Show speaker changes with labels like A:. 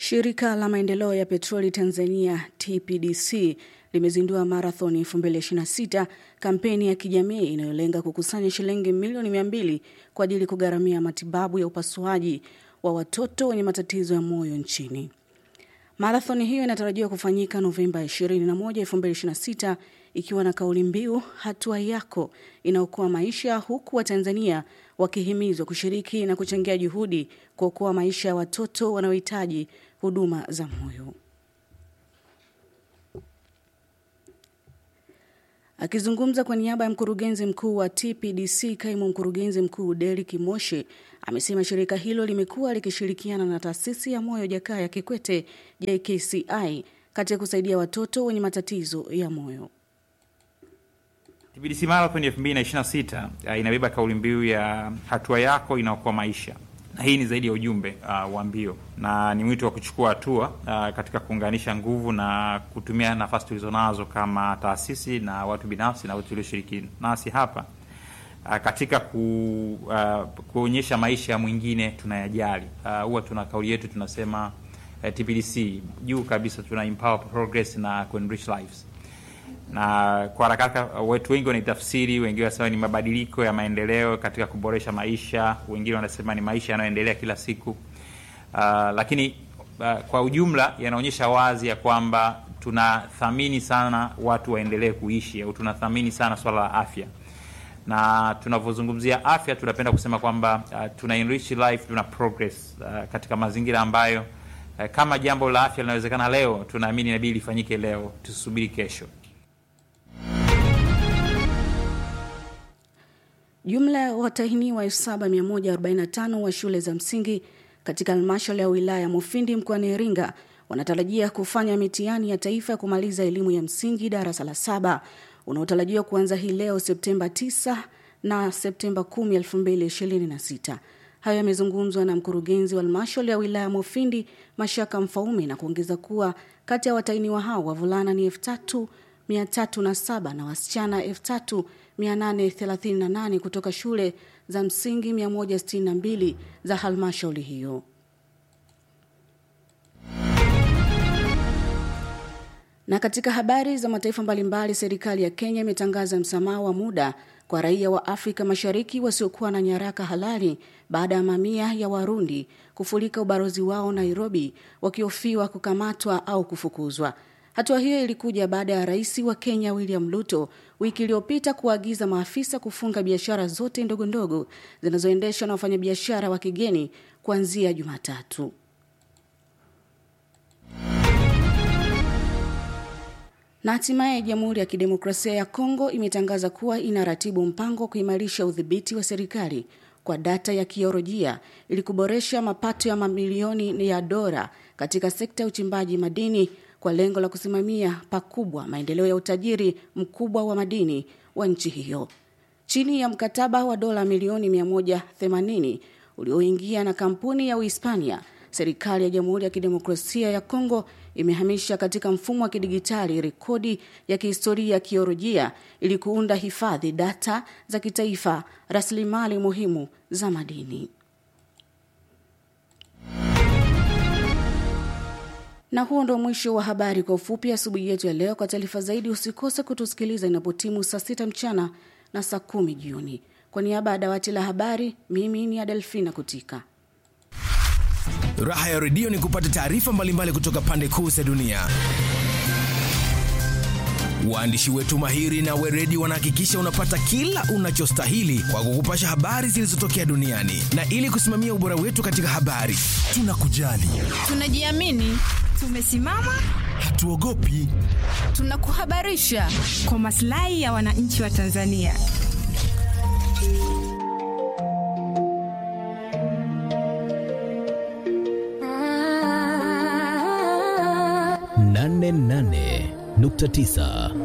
A: Shirika la maendeleo ya petroli Tanzania TPDC limezindua marathon 2026, kampeni ya kijamii inayolenga kukusanya shilingi milioni 200 kwa ajili ya kugharamia matibabu ya upasuaji wa watoto wenye matatizo ya moyo nchini. Marathoni hiyo inatarajiwa kufanyika Novemba 21, 2026 ikiwa na kauli mbiu hatua yako inaokoa maisha, huku Watanzania wakihimizwa kushiriki na kuchangia juhudi kuokoa maisha ya watoto wanaohitaji huduma za moyo. Akizungumza kwa niaba ya mkurugenzi mkuu wa TPDC, kaimu mkurugenzi mkuu Derek Moshe amesema shirika hilo limekuwa likishirikiana na taasisi ya moyo Jakaya Kikwete JKCI katika kusaidia watoto wenye matatizo ya moyo.
B: TPDC Marathon 2026 uh, inabeba kauli mbiu ya hatua yako inaokoa maisha, na hii ni zaidi ya ujumbe uh, wa mbio na ni mwito wa kuchukua hatua uh, katika kuunganisha nguvu na kutumia nafasi tulizonazo kama taasisi na watu binafsi na watu tulioshiriki nasi hapa uh, katika ku, uh, kuonyesha maisha ya mwingine tunayajali. Huwa uh, tuna kauli yetu tunasema uh, TPDC juu kabisa tuna empower progress na ku enrich lives na kwa haraka haraka watu wengi wanaitafsiri, wengine wanasema ni mabadiliko ya maendeleo katika kuboresha maisha, wengine wanasema ni maisha yanayoendelea kila siku. Uh, lakini uh, kwa ujumla yanaonyesha wazi ya kwamba tunathamini sana watu waendelee kuishi au tunathamini sana swala la afya, na tunavyozungumzia afya tunapenda kusema kwamba uh, tuna enrich life, tuna progress uh, katika mazingira ambayo uh, kama jambo la afya linawezekana leo, tunaamini inabidi lifanyike leo, tusubiri kesho.
A: Jumla ya watahiniwa 7145 wa shule za msingi katika halmashauri ya wilaya ya Mufindi mkoani Iringa wanatarajia kufanya mitihani ya taifa ya kumaliza elimu ya msingi darasa la saba unaotarajiwa kuanza hii leo Septemba 9 na Septemba 10, 2026. Hayo yamezungumzwa na mkurugenzi wa halmashauri ya wilaya ya Mufindi Mashaka Mfaume na kuongeza kuwa kati ya watahiniwa hao wavulana ni elfu tatu mia tatu na saba na wasichana elfu tatu 838 kutoka shule za msingi 162 za halmashauri hiyo. Na katika habari za mataifa mbalimbali, serikali ya Kenya imetangaza msamaha wa muda kwa raia wa Afrika Mashariki wasiokuwa na nyaraka halali baada ya mamia ya Warundi kufurika ubalozi wao Nairobi wakihofiwa kukamatwa au kufukuzwa. Hatua hiyo ilikuja baada ya rais wa Kenya William Ruto wiki iliyopita kuagiza maafisa kufunga biashara zote ndogo ndogo zinazoendeshwa na wafanyabiashara wa kigeni kuanzia Jumatatu. Na hatimaye Jamhuri ya Kidemokrasia ya Kongo imetangaza kuwa inaratibu mpango wa kuimarisha udhibiti wa serikali kwa data ya kiolojia ili kuboresha mapato ya mamilioni ya dola katika sekta ya uchimbaji madini kwa lengo la kusimamia pakubwa maendeleo ya utajiri mkubwa wa madini wa nchi hiyo. Chini ya mkataba wa dola milioni 180 ulioingia na kampuni ya Uhispania, serikali ya Jamhuri ya Kidemokrasia ya Kongo imehamisha katika mfumo wa kidigitali rekodi ya kihistoria ya kiolojia ili kuunda hifadhi data za kitaifa, rasilimali muhimu za madini. Na huo ndo mwisho wa habari kwa ufupi asubuhi yetu ya leo. Kwa taarifa zaidi, usikose kutusikiliza inapotimu saa sita mchana na saa kumi jioni. Kwa niaba ya dawati la habari, mimi ni Adelfina Kutika.
C: Raha ya redio ni kupata taarifa mbalimbali kutoka pande kuu za dunia. Waandishi wetu mahiri na weredi wanahakikisha unapata kila unachostahili kwa kukupasha habari zilizotokea duniani, na ili kusimamia ubora wetu katika habari, tunakujali,
D: tunajiamini, tumesimama,
C: hatuogopi,
D: tunakuhabarisha
E: kwa maslahi ya wananchi wa Tanzania.
F: nane nane nukta tisa